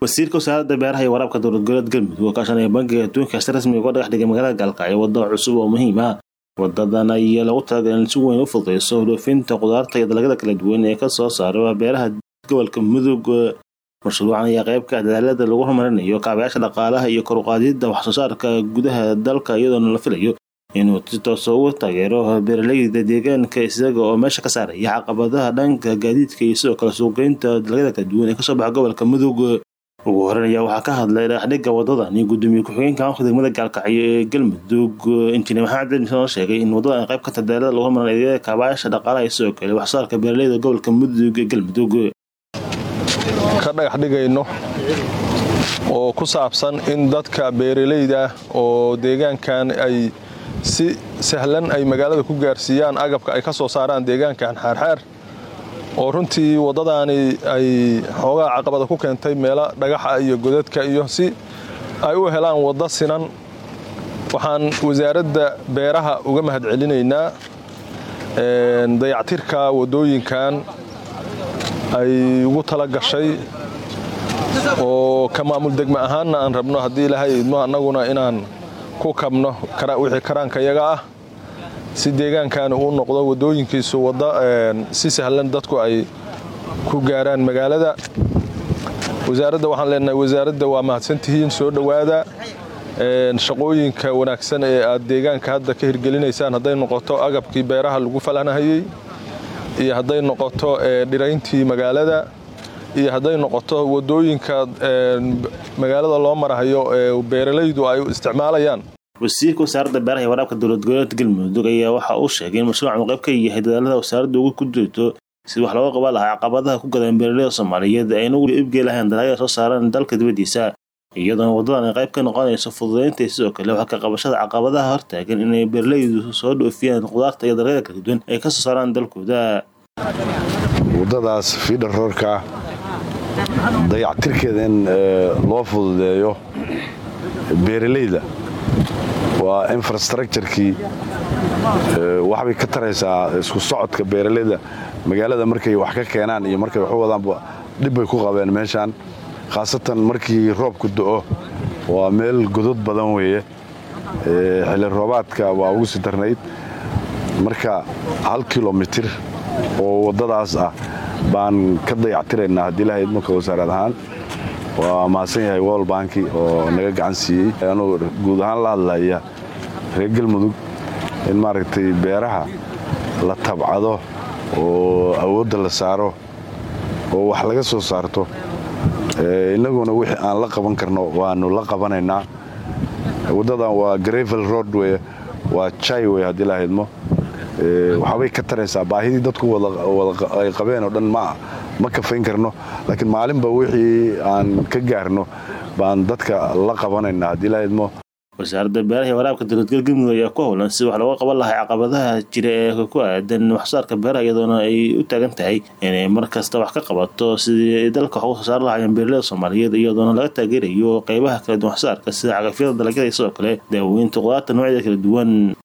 wasiirka wasaaradda beeraha iyo waraabka dowlad goboleed galmudug oo kaashanaya bankiga adduunka si rasmi uga dhagax dhigay magaalada gaalkacyo waddo cusub oo muhiim ah wadadan ayaa lagu talagalay in si weyn u fududeyso dhoofinta khudaarta iyo dalagyada kala duwan ee kasoo saara beeraha gobolka mudug mashruucan ayaa qayb ka ah dadaalada lagu horumarinayo kaabayaasha dhaqaalaha iyo kor uqaadida wax soo saarka gudaha dalka iyadoona la filayo inuu si toosa ugu taageero beeraleyda deegaanka isaga oo meesha ka saaraya caqabadaha dhanka gaadiidka iyo sidoo kale suuqgeynta dalagyada kala duwan ee kasoo baxa gobolka mudug ugu horeyn ayaa waxaa ka hadlay dhagaxdhiga wadadan iyo gudoomiye ku-xigeenka amka degmada gaalkacyo ee galmudug injineer maxamed cabdi oo sheegay in wadadan ay qayb ka tahay dadaalada lagu horumarin adeegyada kaabayaasha dhaqaalaha iyo sidoo kale wax soo saarka beeraleyda gobolka mudug ee galmudug ka dhagax dhigayno oo ku saabsan in dadka beeraleyda oo deegaankan ay si sahlan ay magaalada ku gaarsiiyaan agabka ay ka soo saaraan deegaankan xaarxaar oo runtii waddadaani ay xoogaa caqabada ku keentay meelo dhagaxa iyo godadka iyo si ay u helaan waddo sinan waxaan wasaaradda beeraha uga mahadcelinaynaa dayactirka waddooyinkan ay ugu tala gashay oo ka maamul degme ahaanna aan rabno haddii ilaahay idmo annaguna inaan ku kabno wixii karaanka yaga ah si deegaankaani uu noqdo waddooyinkiisu waddo si sahlan dadku ay ku gaaraan magaalada wasaaradda waxaan leenahay wasaaradda waa mahadsantihiin soo dhowaada shaqooyinka wanaagsan ee aad deegaanka hadda ka hirgelinaysaan hadday noqoto agabkii beeraha lagu falanahayey iyo hadday noqoto dhirayntii magaalada iyo hadday noqoto waddooyinka magaalada loo marahayo ee beeralaydu ay isticmaalayaan wasiirka wasaaradda beeraha iyo waraabka dowlad goboleedka galmudug ayaa waxa uu sheegay in mashruucan uu qayb ka yahay dadaalada wasaaradda ugu ku jirto si wax looga qaban lahaa caqabadaha ku gadan beeraleyda soomaaliyeed ayna ugu iibgey lahayn dalagyada soo saaran dalka dibaddiisa iyadoona waddadan ay qayb ka noqonayso fududeynta sidoo kale wax ka qabashada caqabadaha hortaagan inay beeraleydu soo dhoofiyaan khudaarta iyo dalagyada kala duwan ay ka soo saaraan dalkooda waddadaas fiidhar roorka dayactirkeeda in loo fududeeyo beeraleyda waa infrastructurekii waxbay ka taraysaa isku socodka beeraleyda magaalada markay wax ka keenaan iyo markay wax u wadaanba dhibbay ku qabeen meeshaan khaasatan markii roobku do'o waa meel godod badan weeye xilli roobaadka waa ugu sii darnayd marka hal kilomitir oo waddadaas ah baan ka dayactiraynaa haddii lahayd marka wasaarad ahaan waa mahadsan yahay wol banki oo naga gacan siiyey anuu guud ahaan la hadlaya reer galmudug in maaragtay beeraha la tabcado oo awoodda la saaro oo wax laga soo saarto innaguna wixii aan la qaban karno waanu la qabanaynaa waddadan waa gravel road wey waa jai wey haddii lahaydmo waxaabay ka taraysaa baahidii dadku ay qabeen oo dhan ma kafayn karno laakiin maalinba wixii aan ka gaarno baan dadka la qabanaynaa haddii lahaydmo wasaaradda beeraha iyo waraabka dowladgal galmudug ayaa ku howlan si wax looga qaban lahay caqabadaha jira ee ku aadan waxsoosaarka beeraha iyadoona ay u taagan tahay inay mar kasta wax ka qabato sidii dalka wax uga soo saar lahayeen beeraleyda soomaaliyeed iyadoona laga taageerayo qeybaha kala duwan waxsoosaarka sida cagafyada dalagyada iyo sidoo kale daaweynta qudaarta noocyada kala duwan